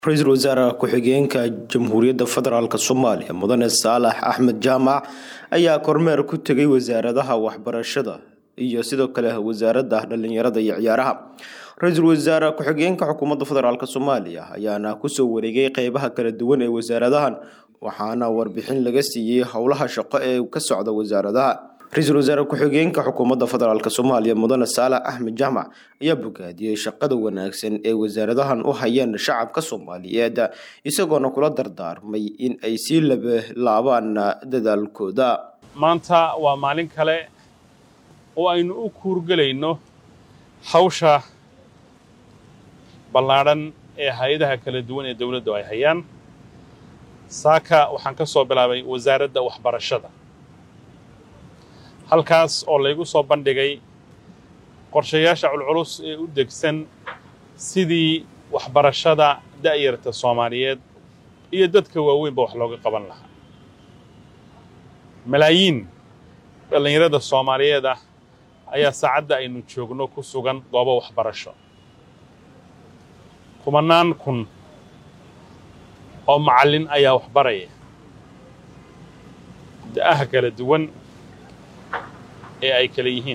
ra-iisul wasaare ku-xigeenka jamhuuriyadda federaalk soomaaliya mudane saalax axmed jaamac ayaa kormeer ku tegay wasaaradaha waxbarashada iyo sidoo kale wasaaradda dhalinyarada iyo ciyaaraha ra-iisul wasaare ku-xigeenka xukuumadda federaalk soomaaliya ayaana kusoo wareegay qeybaha kala duwan ee wasaaradahan waxaana warbixin laga siiyey howlaha shaqo ee ka socda wasaaradaha ra-iisul wasaare ku-xigeenka xukuumadda federaalk soomaaliya mudane saalax axmed jaamac ayaa bogaadiyey shaqada wanaagsan ee wasaaradahan u hayeen shacabka soomaaliyeed isagoona kula dardaarmay in ay sii laablaabaan dadaalkooda maanta waa maalin kale oo aynu u kuurgelayno hawsha ballaadhan ee hay-adaha kala duwan ee dowladdu ay hayaan saaka waxaan ka soo bilaabay wasaaradda waxbarashada halkaas oo laygu soo bandhigay qorshayaasha culculus ee u degsan sidii waxbarashada da'yarta soomaaliyeed iyo dadka waaweynba wax looga qaban lahaa malaayiin dhallinyarada soomaaliyeed ah ayaa saacadda aynu joogno ku sugan goobo waxbarasho kumannaan kun oo macallin ayaa waxbaraya da'aha kala duwan ee ay kala yihiin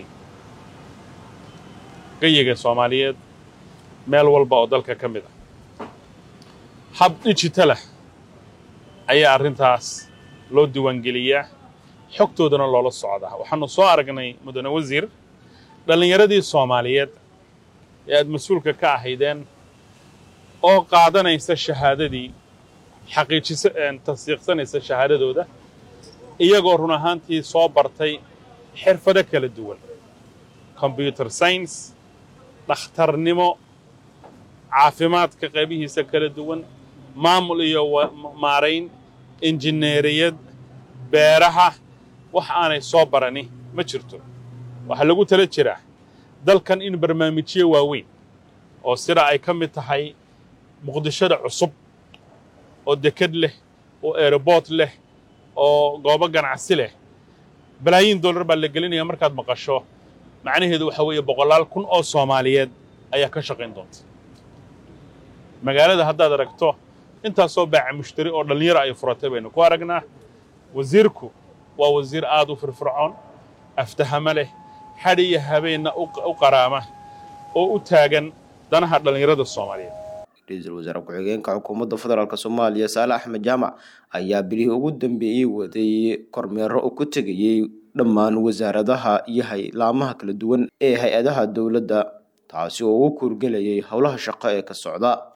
gayiga soomaaliyeed meel walba oo dalka ka mid ah hab digitalah ayaa arrintaas loo diiwaangeliyaa xogtoodana loola socdaa waxaanu soo aragnay mudane wasiir dhallinyaradii soomaaliyeed ee aad mas-uulka ka ahaydeen oo qaadanaysa shahaadadii xaqiijisa tasdiiqsanaysa shahaadadooda iyagoo run ahaantii soo bartay xirfado kala duwan combyuter science dhakhtarnimo caafimaadka qaybihiisa kala duwan maamul iyo maarayn injineeriyad beeraha wax aanay soo barani ma jirto waxaa lagu tala jiraa dalkan in barnaamijyo waaweyn oo sida ay ka mid tahay muqdishada cusub oo deked leh oo aeroboort leh oo goobo ganacsi leh balaayiin dollar baa la gelinaya markaad maqasho macnaheedu waxaa weeye boqolaal kun oo soomaaliyeed ayaa ka shaqayn doonta magaalada haddaad aragto intaasoo baaca mushtari oo dhallinyaro ay furatay baynu ku aragnaa wasiirku waa wasiir aad u firfircoon aftahamo leh hadh iyo habeenna u qaraama oo u taagan danaha dhallinyarada soomaaliyeed ra-iisul wasaare ku-xigeenka xukuumadda federaalk soomaaliya saale axmed jaamac ayaa bilihii ugu dambeeyey waday kormeero oo ku tegayey dhammaan wasaaradaha iyo haylaamaha kala duwan ee hay-adaha dowladda taasi oo ugu kuurgelayay howlaha shaqo ee ka socda